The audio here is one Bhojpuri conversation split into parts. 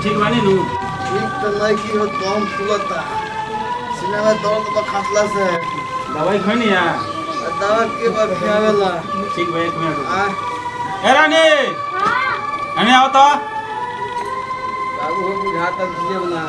ठीक बानी नु ठीक तो नहीं की हो कम फुलता सीने में दर्द बा खसला से दवाई खैनी या दवा के बा खियावेला ठीक बा एक मिनट आ ए रानी रानी आओ तो बाबू हो बुझाता दिए बना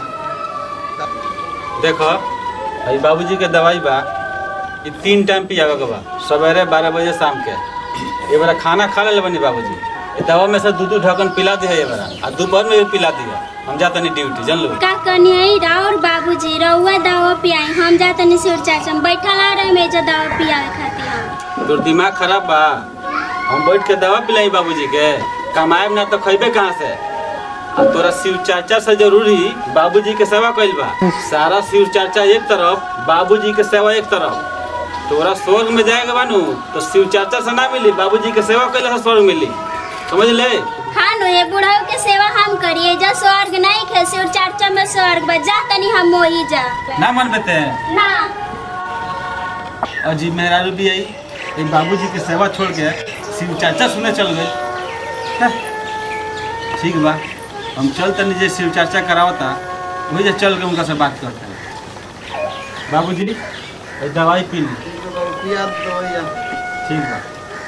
देखो अभी बाबूजी के दवाई बा ये तीन टाइम पियावे के बा सवेरे बारह बजे शाम के ये बारा खाना खा ले बनी बाबूजी ये दवा में से दू दू ढक्कन पिला दिया ये बारा आ दोपहर में भी पिला दिया हम जाते नहीं ड्यूटी जान लो का कनियई राउर बाबूजी रउआ दवा पियाई हम जा तनी सिर चाचा बैठल आ रहे मेजा दवा पियावे खातिर हम तोर दिमाग खराब बा हम बैठ के दवा पिलाई बाबूजी के कमाएब ना तो खैबे कहाँ से आ तोरा शिव चाचा से जरूरी बाबूजी के सेवा कइल बा सारा शिव चाचा एक तरफ बाबूजी के सेवा एक तरफ तोरा स्वर्ग में जाएगा बानू तो शिव चाचा से ना मिली बाबूजी के सेवा कैले से स्वर्ग मिली समझ ले हाँ नो ये बुढ़ाऊ के सेवा हम करिए जा स्वर्ग नहीं खे सिर चाचा में स्वर्ग बा जा तनी हम मोही जा ना मन बेते ना अजी मेहरारू भी आई एक बाबूजी की सेवा छोड़ के शिव चाचा सुने चल गए हैं? ठीक बा हम चल तनी जे शिव चर्चा करावता वही जे चल के उनका से बात करते हैं बाबूजी ये दवाई पी ली पिया दवाइया ठीक बा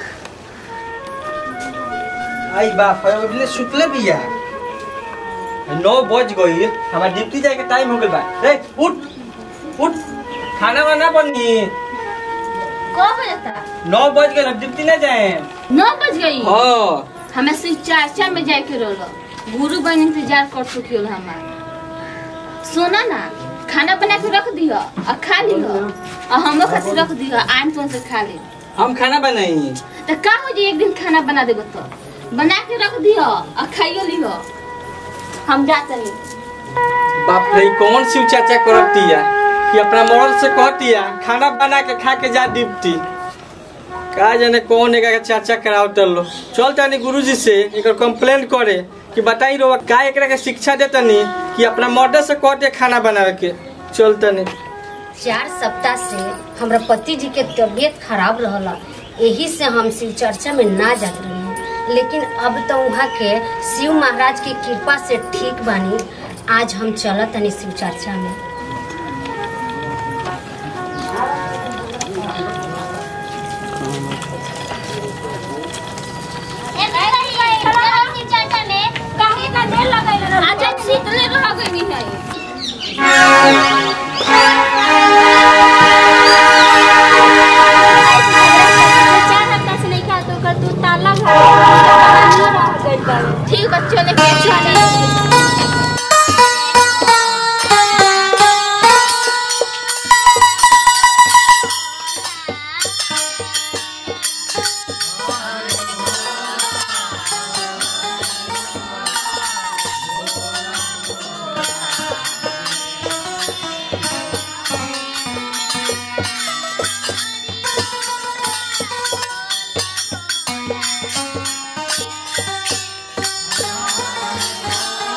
आई बा फैमिली सुतले बिया नौ बज गई हमार ड्यूटी जाए के टाइम हो गइल बा ए उठ उठ खाना वाना बनी को बजता नौ बज गए ड्यूटी ना जाए नौ बज गई हाँ हमें सिर्फ चाचा में जाए के रोलो गुरु बन इंतजार कर चुकी हमार सुना ना खाना बना के रख दियो और खा लियो और हमो खातिर रख दियो आम तो से खा ले हम खाना बनाई तो का हो जी एक दिन खाना बना देबो तो बना के रख दियो और खाइयो लियो हम जाते नहीं बाप रे कौन शिव चाचा करतिया कि अपना मरद से कहतिया खाना बना के खा के जा ड्यूटी का जाने कौन एक चाचा कराव लो चल तनी गुरुजी से एक कंप्लेन करे कि बताई रो का एकरा के शिक्षा देतनी कि अपना मर्द से कह के खाना बनावे के चल तनी चार सप्ताह से हमरा पति जी के तबीयत खराब रहला यही से हम शिव चर्चा में ना जात रही लेकिन अब तो वहाँ के शिव महाराज की कृपा से ठीक बानी आज हम चलत तनी शिव चर्चा में अच्छा शीतले रह गई है चार हफ्ता से नहीं खा तो कर तू ताला घर ठीक है चले के चले हाँ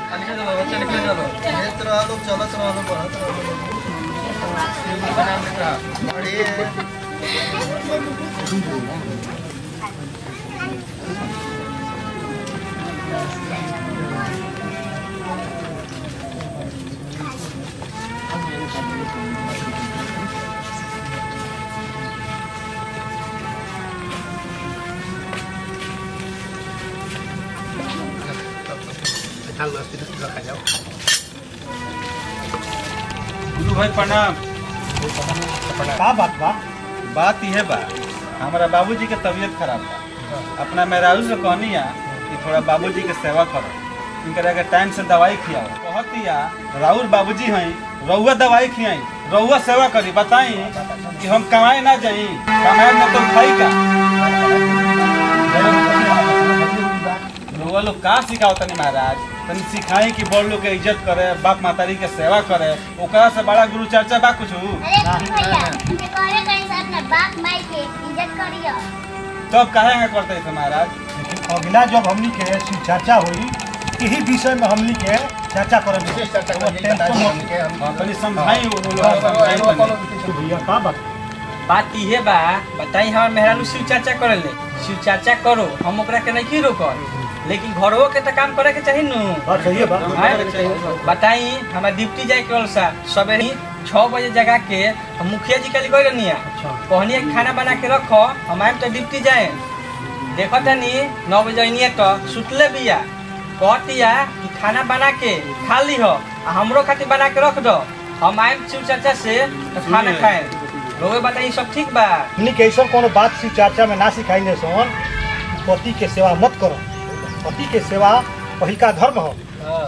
खेत रहलो चलत रहलो बढ़त रहलो बढ़िए गुरु भाई प्रणाम का बात बा बात यह बा हमारा बाबूजी के तबीयत खराब बा अपना मेहरारू से कहनी है कि थोड़ा बाबूजी के सेवा करो इनकरा के टाइम से दवाई खियाओ कहती है राउर बाबूजी हैं रउआ दवाई खियाई रउआ सेवा करी बताई कि हम कमाए ना जाई कमाए ना तो खाई का रउआ लोग का सिखाओ तनी महाराज तनी सिखाई कि बड़ लोग के इज्जत करे बाप मातारी के सेवा करे ओकरा से बड़ा गुरु चर्चा बा कुछ अरे भैया इनके करे कहीं से अपने बाप माई के इज्जत करियो तब काहे ना करते थे महाराज लेकिन अगला जब हमनी के शिव चर्चा हुई यही विषय में हमनी के चर्चा करब विशेष चर्चा हाँ, तनी समझाई वो लोग समझाई तनी। भैया का बात बात इहे बा बताई हमार मेहरानू शिव चर्चा करेले शिव चर्चा करो हम ओकरा के नहीं रोको लेकिन घरों के तो काम करे के चाहिए नु बात सही है बा हैं? बताई हमार ड्यूटी जाए के सा सवेरे छः बजे जगा के हम मुखिया जी कल गई रहनी अच्छा कहनी खाना बना के रखो हम आए तो ड्यूटी जाए देखो तनी नौ बजे अनिए तो सुतले बिया कहतिया कि खाना बना के खा ली हो आ हमरो खातिर बना के रख दो हम आए शिव चर्चा से तो खाना खाए रोए बताई सब ठीक बा हमनी के ऐसा कोनो बात शिव चर्चा में ना सिखाई ने सोन पति के सेवा मत करो पति के सेवा पहिलका धर्म हो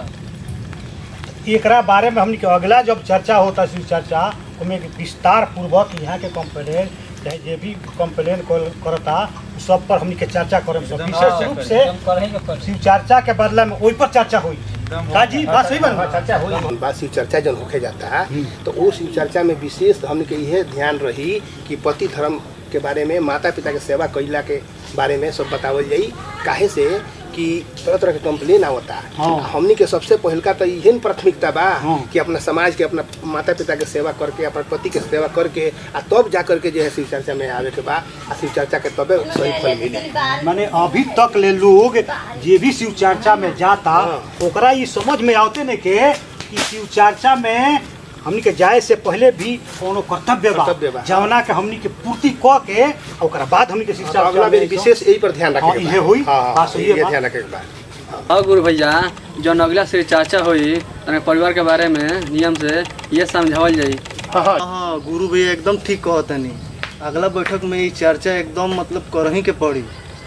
एकरा बारे में हमनी के अगला जब चर्चा होता शिव चर्चा उसमें विस्तार पूर्वक यहाँ के कंप्लेन चाहे जे भी कंप्लेन करता उ सब पर हमनी के चर्चा करम सब विशेष रूप से हम करही के कर शिव चर्चा के बदला में ओइ पर चर्चा हुई का जी बात सही बन चर्चा हुई बात शिव चर्चा जब होके जाता है तो वो शिव चर्चा में विशेष हमने के यह ध्यान रही कि पति धर्म के बारे में माता पिता के सेवा कैला के बारे में सब बतावल जाई काहे से कि तरह तरह के कंप्लेन आवता हाँ। हमनी के सबसे पहिलका तो यही प्राथमिकता बा हाँ। कि अपना समाज के अपना माता पिता के सेवा करके अपना पति के सेवा करके आ तब जा करके जो है शिव चर्चा में आवे के बा आ शिव चर्चा के तबे सही फल मिली माने अभी तक ले लोग जे भी शिव चर्चा में जाता हाँ। ओकरा ये समझ में आवते ने के कि शिव चर्चा में हमनी के जाए से पहले भी कोनो कर्तव्य बा कर्तव्य बा। जवना के हमनी के पूर्ति क के आ ओकरा बाद हमनी के शिव तो चर्चा अगला में बेर विशेष यही पर ध्यान हाँ, रखे इहे होई। बात सही है ये बा। ध्यान रखे के बा और गुरु भैया जौन अगला से चर्चा होई तने परिवार के बारे में नियम से ये समझावल जाई हाँ हाँ हाँ गुरु भैया एकदम ठीक कहतनी अगला बैठक में ये चर्चा एकदम मतलब करही के पड़ी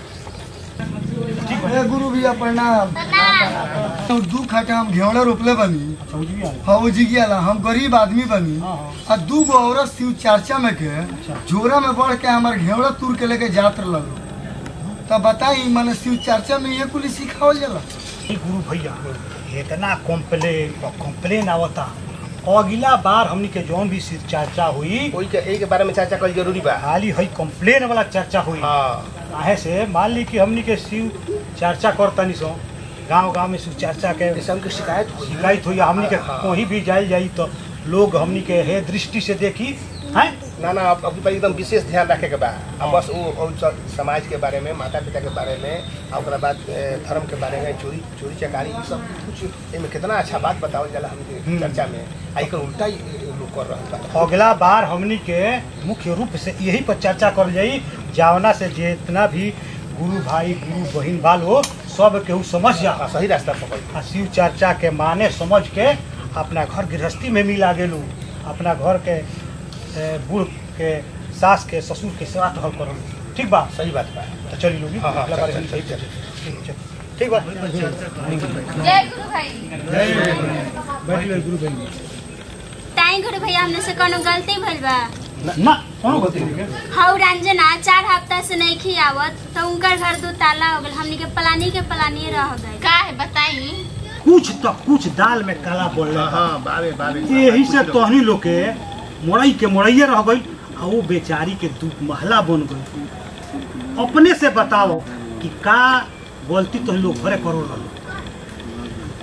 ए गुरु भैया प्रणाम दू खाटा हम घेवड़ा रोपले बनी फौजी गेला हम गरीब आदमी बनी आ दू गो औरत शिव चर्चा में के झोरा में बढ़ के हमार घेवड़ा तुर के लेके जात लगो तब बताई मैंने शिव चर्चा में ये कुल सिखावल जाला ए गुरु भैया इतना कंप्लेन कंप्लेन आवता अगला बार हमनी के जौन भी शिव चर्चा हुई कोई के एक के बारे में चर्चा करी जरूरी बा खाली हई कंप्लेन वाला चर्चा हुई हाँ काहे से मान ली कि हमनी के शिव चर्चा करतनी सो गांव गांव में शिव चर्चा के जैसे हमके शिकायत हुई शिकायत हुई हमनी के कहीं भी जाइल जाई तो लोग हमनी के हे दृष्टि से देखी हैं ना ना अब अब एकदम विशेष ध्यान रखे के बा अब बस वो वो स- समाज के बारे में माता पिता के बारे में और ओकरा बाद ए, धर्म के बारे में चोरी चोरी चकारी ये सब कुछ एमे कितना अच्छा बात बतावल जाला हमके चर्चा में आ एकर उल्टा ही लोग कर रहल बा अगला बार हमनी के मुख्य रूप से यही पर चर्चा कर जाई जावना से जितना भी गुरु भाई गुरु बहन बाल हो सब केहू समझ जा हाँ, सही रास्ता पकड़ आ शिव चर्चा के माने समझ के अपना घर गृहस्थी में मिला गेलू अपना घर के ए, बूढ़ के सास के ससुर के सेवा टहल करल ठीक बा सही बात बा तो चली लोगी हाँ, हाँ, अगला बार चल, हम चल, सही चल, चल। ठीक चल। ठीक बा जय गुरु भाई बैठ लो गुरु बहन ताई गुरु भैया हमने से कोनो गलती भइल बा ना कोनो गलती नहीं है। हौ रंजना चार हफ्ता से नहीं खियावत तो उनकर घर दो ताला हो गल हमनी के पलानी के पलानी रह गए का है बताई कुछ तो कुछ दाल में काला बोल रहा हाँ बाबे बाबे यही से तोहनी लोग के मोड़ई के मोड़ैये रह गई आ वो बेचारी के दू महला बन गई अपने से बताओ कि का बोलती तो लोग घरे करो रहो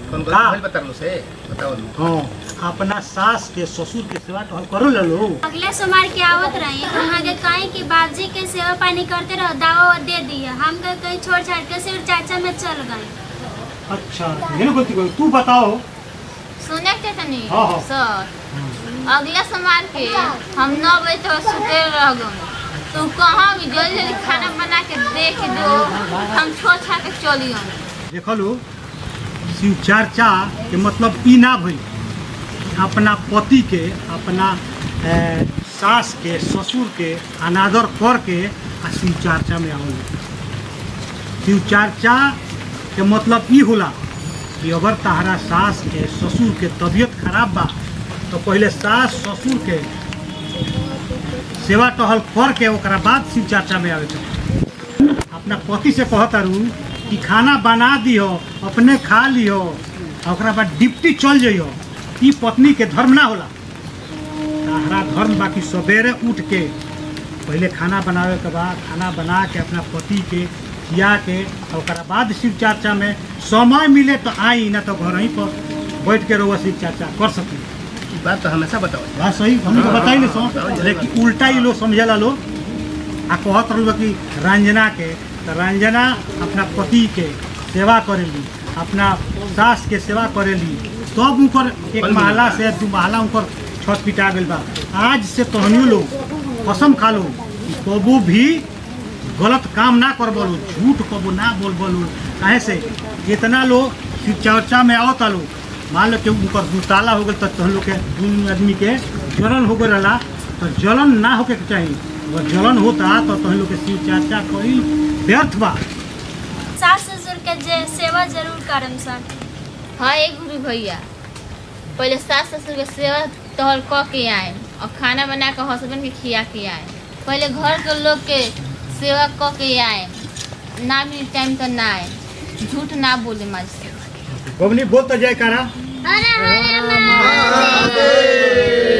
कौन का? गलती बता लो से बताओ हाँ अपना सास के ससुर के सेवा तो करो ले लो अगले सोमवार के आवत रही वहाँ के कहीं कि बाबूजी के सेवा पानी करते रहो दावा वावा दे दिया हम के कहीं छोड़ छाड़ के सिर्फ चाचा में चल गए अच्छा ये ना गलती करो तू बताओ सुने के तनी हाँ, हाँ। सर अगला सोमवार के हम नौ बजे तक सुते रह गए तू कहाँ भी जल्दी जल्दी खाना बना के दे के दो हम छोड़ छाड़ के चली हम देखो लो शिव चर्चा के मतलब ई ना भई अपना पति के अपना ए, सास के ससुर के अनादर कर के आ शिव चर्चा में आवल शिव चर्चा के मतलब ई होला कि अगर तहरा सास के ससुर के तबीयत खराब बा तो पहले सास ससुर के सेवा टहल कर के ओकरा बाद शिव चर्चा में आवे के अपना पति से कहतारू कि खाना बना दियो अपने खा लियो आ ओकरा बाद डिप्टी चल जइयो ई पत्नी के धर्म ना होला तहरा धर्म बाकी सवेरे उठ के पहले खाना बनावे के बाद खाना बना के अपना पति के खिया के आ ओकरा बाद शिव चर्चा में समय मिले तो आई ना तो घर ही पर बैठ के रहुआ शिव चर्चा कर सकी ई बात तो हमेशा बताओ बात सही हमने तो बताई नहीं सो लेकिन उल्टा ही लोग समझेला लोग आ कहत रहलो कि रंजना के तो रंजना अपना पति के सेवा करेली अपना सास के सेवा करेली तब उनकर एक महला से दू महला उनकर छत पिटा गइल बा आज से तहनियो लोग कसम खा लो कि कबू भी गलत काम ना कर बोलो झूठ कबू ना बोल बोलो काहे से जितना लोग शिव चर्चा में आवता लोग मान लो कि उनकर दुताला हो गल तो तहन लोग के दुनू आदमी के जलन हो गल रहला तो जलन ना होके के चाहिए अगर जलन होता तो तहन लोग के शिव चर्चा कईल व्यर्थ बा सास ससुर के जे सेवा जरूर करम सर हाँ एक गुरु भैया पहले सास ससुर के सेवा तोहर क के आए और खाना बना के हस्बैंड के खिया के आए पहले घर के लोग के सेवा क के आए ना मिली टाइम तो ना आए झूठ ना बोले माज से बबनी बोल तो जय करा हरे हरे महादेव